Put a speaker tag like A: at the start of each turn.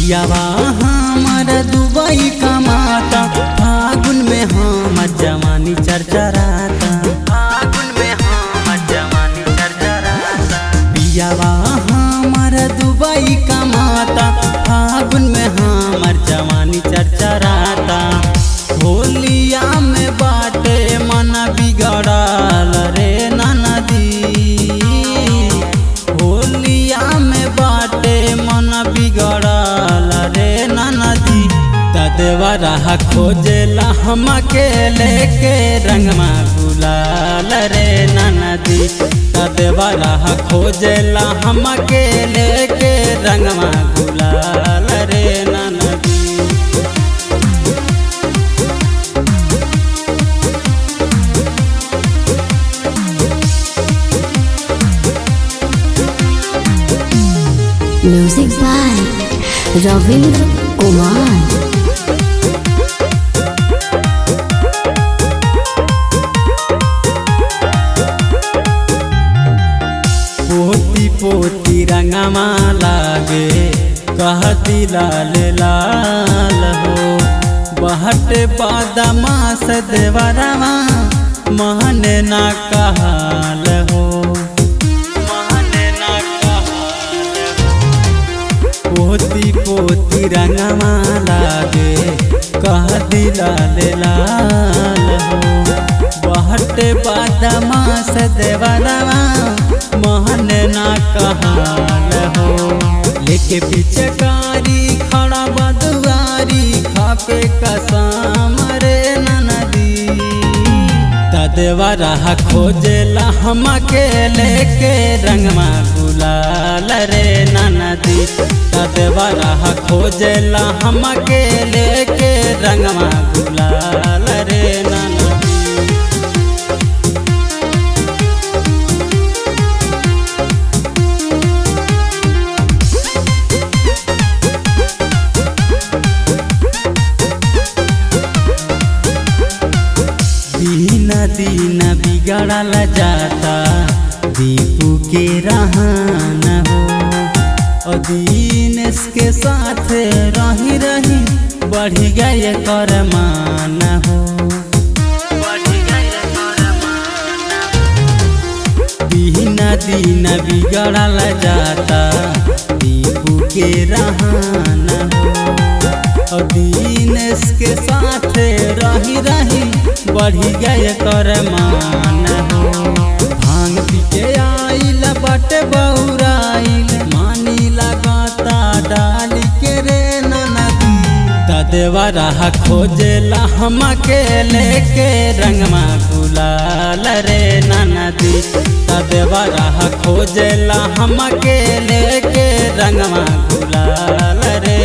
A: पियावा हमर दुबई कमाता फागुन में हमर जवानी चरचराता फागुन में हमर जवानी चरचराता पियावा हमर दुबई कमाता फागुन में हमर जवानी चरचराता होलिया में बाटे मन बिगड़ल रे ननदी होलिया में बाटे मन बिगड़ल रे ननदी तदेवरा खोजेला हमके लेके रंगमा गुलाल रे ननदी तदेवरा खोजेला हमके लेके रंगमा गुलाल रे ननदी
B: Music by Ravindra Kumar.
A: पोती पोती रंगमा लागे कहती लाल लाल हो बहट बादमा से देवरवा महन ना कहाल हो महन ना कहाल हो पोती पोती रंगमा लागे कहती लाल लाल हो बहट बादमा से देवरवा महन ना कहाल हो लेके पिचकारी खड़ा बदुआरी खापे कसम रे ननदी तदेवरा खोजेला हमके लेके रंगमा गुलाल रे ननदी तदेवरा खोजेला हमके लेके रंगमा गुलाल रे ननदी दीन दीन बिगड़ल जाता दीपू के रहन हो और दीनेश के साथ रही रही बढ़ गए कर मान हो दीन दीन बिगड़ल जाता दीपू के रहन हो और दीनेश के साथ रही रही बढ़ी गए कर मान हो भांग पी के आइल बट बौराइल मानी लगाता डाल के रे ननदी तदेवरा खोजेला हमके लेके रंगमा गुलाल रे ननदी तदेवरा खोजेला हमके लेके रंगमा गुलाल रे